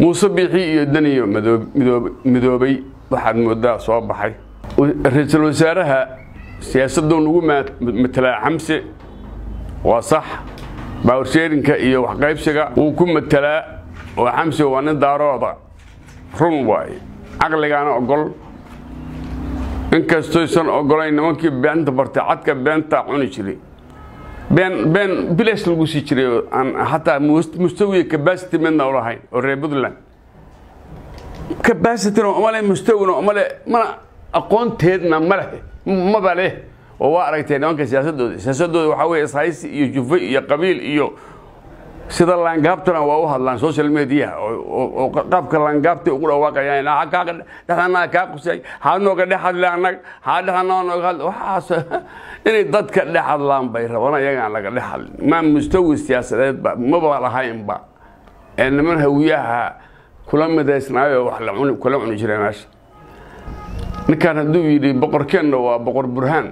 muuse biixi iyo daniyo midoobay waxaad moodaa soo baxay ra-iisul wasaaraha siyaasaduu nagu matelaa xamse waa sax baawarsheerinka iyo waxqaybsiga wuu ku matelaa oo xamse waa nin daarooda run waaye caqligaana ogol inkastoysan ogolayn nimankii beenta bartay cadka beentaa cuni jiray been been bilash lagu sii jiray oo aan hataa mustawiya cabacity midna u lahayn oo reer puntland cabacityna umale mustawina umale mana aqoonteedna ma leh maba leh oo waa aragtay nimanka siyaasadooda siyaasadooda waxaa weeye ishaysi iyo jufe iyo qabiil iyo sida laangaabtana waa u hadlaan social mediaha oo qaabka laangaabtay ugu dhawaaqayaan dhexdanaa kaa qusay haa nooga dhex hadle anag haa dhexdanaa nooga hadle waxaas inay dadka dhex hadlaan bay rabaan ayagaan laga dhex hadlin maa mustawi siyaasadeedba maba lahaynba ee niman hawiyaha kula midaysnaayo wax kula cuni jiray meesha ninkan hadduu yidhi boqorkeenna waa boqor burhaan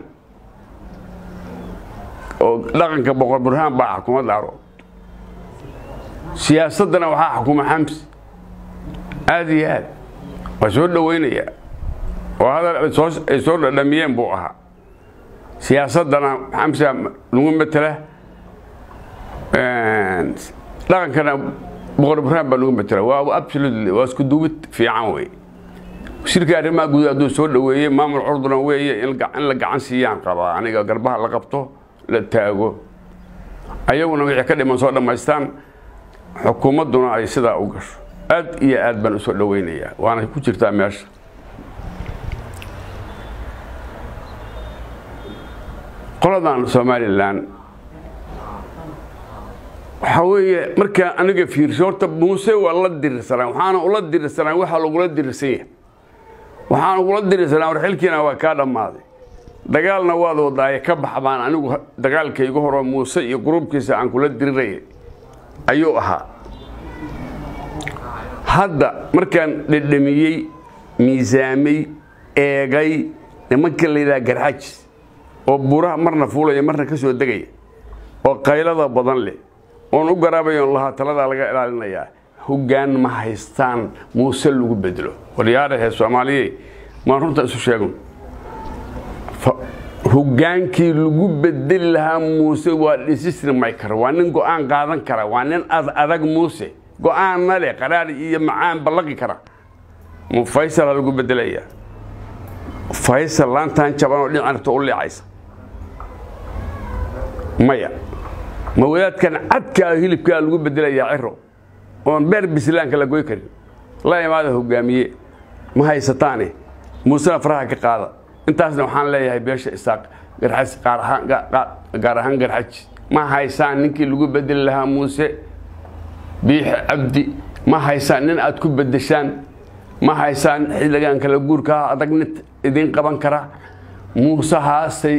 oo dhaqanka boqor burhaan baa xukuma daaro siyaasaddana waxaa xukuma xamsi aada iyo aad waa soo dhoweynaya oo hadal ay soo dhadhamiyeen buu ahaa siyaasaddana xamsa lagu matela dhaqankana boqor burhaan baa lagu matela waa absolutely waa isku duwid fiican wey shirka arrimaha guud hadduu soo dhoweeyey maamul curduna weeye in la gacan siiyaan qabaa aniga garbaha la qabto la taago ayaguna wixii ka dhiman soo dhammaystaan xukuumadduna ay sidaa u gasho aad iyo aad baan usoo dhoweynayaa waana ku jirtaa meesha qoladan somalilan waxaa weeye markaa aniga fiirso horta muuse waa la dirirsanaa waxaana ula dirirsanaa waxaa lagula dirirsan yahay waxaan ugula dirirsanaa war xilkiina waa kaa dhammaaday dagaalna waad wadaaye ka bax baan anigu dagaalkaygu horo muuse iyo gruubkiisa aan kula dirirayay ayuu ahaa hadda markaan dhedhamiyey miisaamay eegay nimanka la yidhaha garxajis oo buuraha marna fuulaya marna ka soo degaya oo qaylada badan leh oon u garaabayoon lahaa taladaa laga ilaalinayaa hoggaan ma haystaan muuse lagu bedelo waryaadhahe soomaaliyey maan runta isu sheegun hoggaankii lagu bedeli lahaa muuse waa decision maker waa nin go-aan qaadan kara waa nin adag muuse go-aanna leh qaraar iyo macaan ballaqi kara faysala lagu bedelaya faysal laantaan jaban oo dhincarta u leecaysa maya ma wadaadkan cadkaa hilibkaa lagu bedelayaa ciro oon beer bislaanka la goy karin la imaada hogaamiye ma haysataane muusena faraha ka qaada intaasna waxaan leeyahay beesha isaaq gaar ahaan garxaji ma haysaan ninkii lagu bedeli lahaa muuse biixi cabdi ma haysaan nin aad ku bedeshaan ma haysaan xilligan kala guurkaa adag nid idiin qaban kara muusehaasay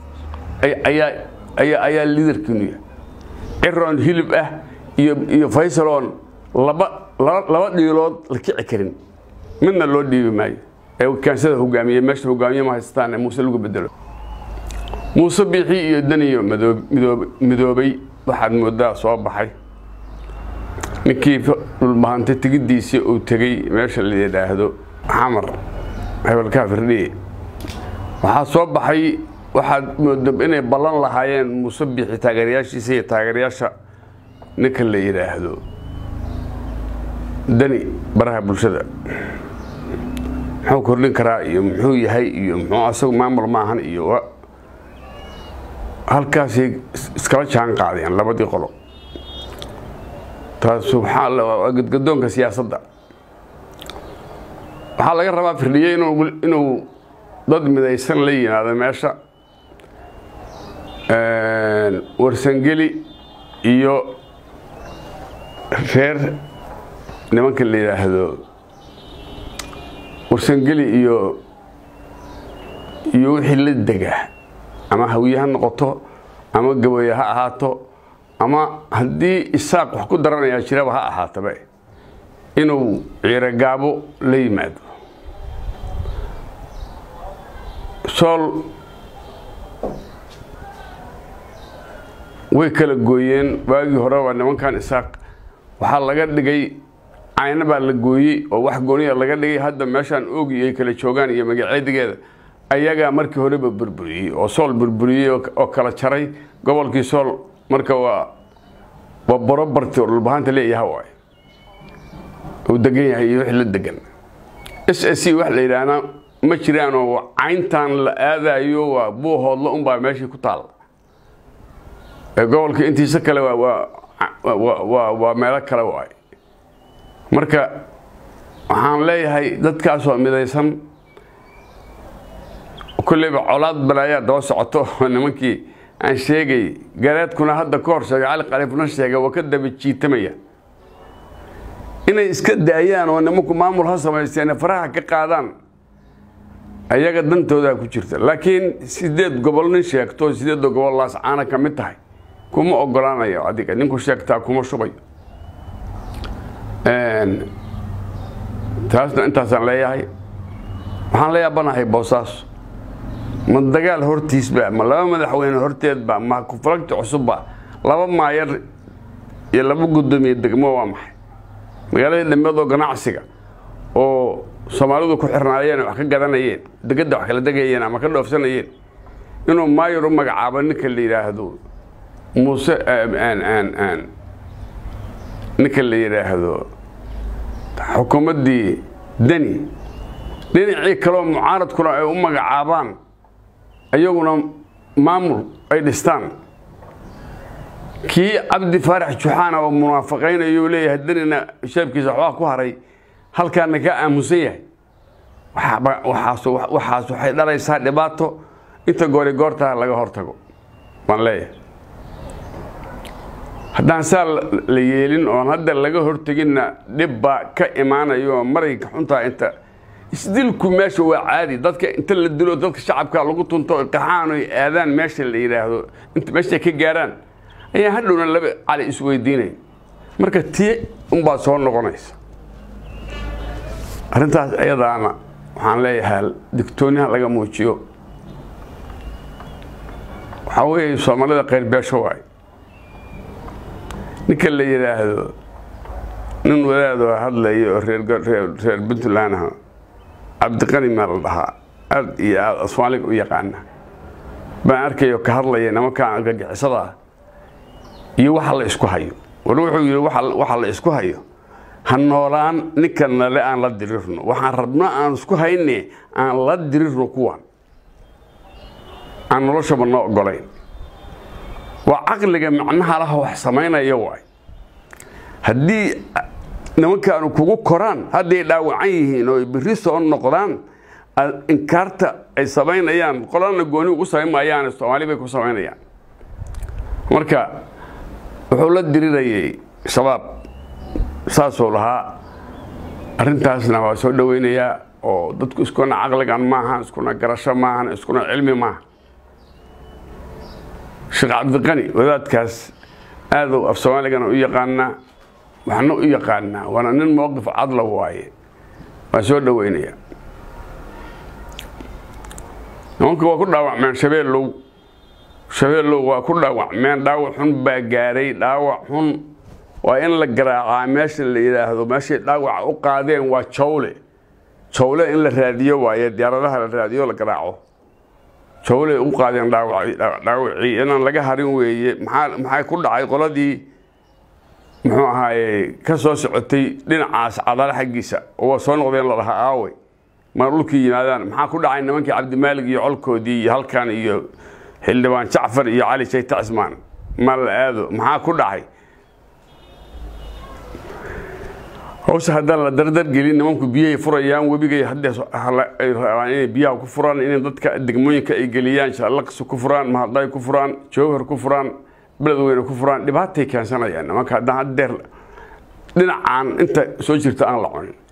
ayaa liidarkiinu yahay ciroon hilib ah iyo faysaloon laba dhiilood la kici karin midna loo dhiibi maayo ee kaansada hogaamiye meesha hogaamiye ma haysataan muuse lagu bedelo muuse biixi iyo daniyo midoobay waxaad moodaa soo baxay ninkii dhulbahantay tegiddiisii uu tegey meesha la yidhaahdo xamar hebelkaa firdhiye waxaa soo baxay waxaad moodo inay ballan lahaayeen muuse biixi taageerayaashiisa iyo taageerayaasha ninka la yidhaahdo dani baraha bulshada muxuu kordhin karaa iyo muxuu yahay iyo muxuu asagu maamul maahan iyo halkaasay iskala jaan qaadeen labadii qolo taas waxaa waa gadgadoonka siyaasadda waxaa laga rabaa firdhiye inuu dad midaysan la yimaado meesha warsangeli iyo reer nimanka la yidhaahdo warsangeli iyo iyo wixii la dega ama hawiye ha noqoto ama gabaye ha ahaato ama haddii isaaq wax ku daranayaa jiraba ha ahaataba inuu ciirogaabo la yimaado sool way kala gooyeen waagii horeba nimankan isaaq waxaa laga dhigay cayna baa la gooyey oo wax gooniya laga dhigay hadda meeshaan oogi ay kala joogaan iyo magaceedigeeda ayagaa markii horeba burburiyey oo sool burburiyey oo kala jaray gobolkii sool marka waa waa borobarti oo dhulbahanta leeyaha waay uu degan yahay iyo wix la degan s s c wax la yidhaahdaa ma jiraanoo cayntan la aadayo waa buuhoodla unbaa meeshii ku taal gobolka intiisa kale waa meelo kale waay marka waxaan leeyahay dadkaasoo midaysan kulleyba colaad balaayaa daba socoto nimankii aan sheegay gareedkuna hadda ka hor sheegay cali khaliifna sheegay waa ka daba jiitamaya inay iska daayaan oo nimanku maamul ha samaysteen faraha ka qaadaan ayaga dantoodaa ku jirta laakiin sideed gobol nin sheegto sideedda gobol laascaana ka mid tahay kuma ogolaanayo adiga ninku sheegtaa kuma shubayo taasna intaasaan leeyahay waxaan la yaabanahay boosaaso ma dagaal hortiisba ma laba madaxweyne horteedba ma kuflagti cusubba laba maayar iyo laba guddoomiye degmo waa maxay magaaladii dhammeed oo ganacsiga oo soomaalidu ku xirnaayeen wax ka gadanayeen degadda wax kala degayeen ama ka dhoofsanayeen inuu maayar u magacaabo ninka la yidhaahdo muuse ninka la yidhaahdo xukuumaddii deni dhinacii kaleo mucaaradkuna ay u magacaabaan iyaguna maamul ay dhistaan kii cabdi faarax juxaana oo munaafaqaynayo leeyahay denina sheebkiisa waxbaa ku haray halkaana ka aamusan yahay waxaas waxay dhalaysaa dhibaato inta goori goortaa laga hortago baan leeyahay haddaan saa la yeelin oon hadda laga horteginna dhib baa ka imaanayo oo marayka xuntaa inta isdilku meesha waa caadi dadka inta la dilo dadka shacabka lagu tunto qaxaan oy aadaan meesha la yidhaahdo inta meeshay ka gaaraan ayaa hadhowna laba cali isweydiinay marka tii unbaa soo noqonaysa arrintaas ayadaana waxaan leeyahay digtooniha laga muujiyo waxaa weeye soomaalida qayrbeesho waay ninka la yidhaahdo nin wadaadoo hadlaya oo reer puntland ah cabdiqani maa la dhahaa aad iyo aad soomaaliga u yaqaana baan arkayo ka hadlaya nimankaan argagixisada ah iyo waxa la isku hayo war wuxuu yidhi waxa la isku hayo ha noolaan ninka nale aan la dirirno waxaan rabno aan isku hayne aan la dirirno kuwan aan noloshaba noo ogolayn waa caqliga macnaha laha wax samaynaya waay haddii nimankaanu kugu koraan hadday dhaawacan yihiin oo biri soo noqdaan inkaarta ay samaynayaan qolana gooni ugu samayn maayaan soomaali bay ku samaynayaan marka wuxuu la dirirayay shabaab saasuu lahaa arrintaasna waa soo dhoweynayaa oo dadku iskuna caqligan maaha iskuna garasho maahan iskuna cilmi maaha sheekh cabdiqani wadaadkaas aaduu af soomaaligana u yaqaanaa waxna u yaqaanaa waana nin mowqif cadla waaye waan soo dhoweynayaa nimanka waa ku dhaawacmeen shabeellow shabeellow waa ku dhaawacmeen dhaawac xun baa gaaray dhaawac xun waa in la garaacaa meesha la yidhaahdo meeshay dhaawaca u qaadeen waa jawle jawle in la raadiyo waaye diyaaradaha la raadiyo la garaaco jawley u qaadeen dhaawacii inaan laga harin weeye maxaa ku dhacay qoladii muxuu ahaaye ka soo socotay dhinacaas cadaale xaggiisa oo waa soo noqdeen lalahaa aawey ma dhulkii yimaadaan maxaa ku dhacay nimankii cabdimaalig iyo colkoodii iyo halkan iyo xildhibaan jacfar iyo cali jayta cismaan ma la aado maxaa ku dhacay hawsha haddaan la dardargelin nimanku biyahay furayaan webigay haddee ay rabaan inay biyaha ku furaan inay dadka degmooyinka ay geliyaan shaalaqsi ku furaan mahadday ku furaan jowhar ku furaan beledweyne ku furaan dhibaatay keensanayaan nimanka haddaan haddeer dhinacaan inta soo jirta aan la cunin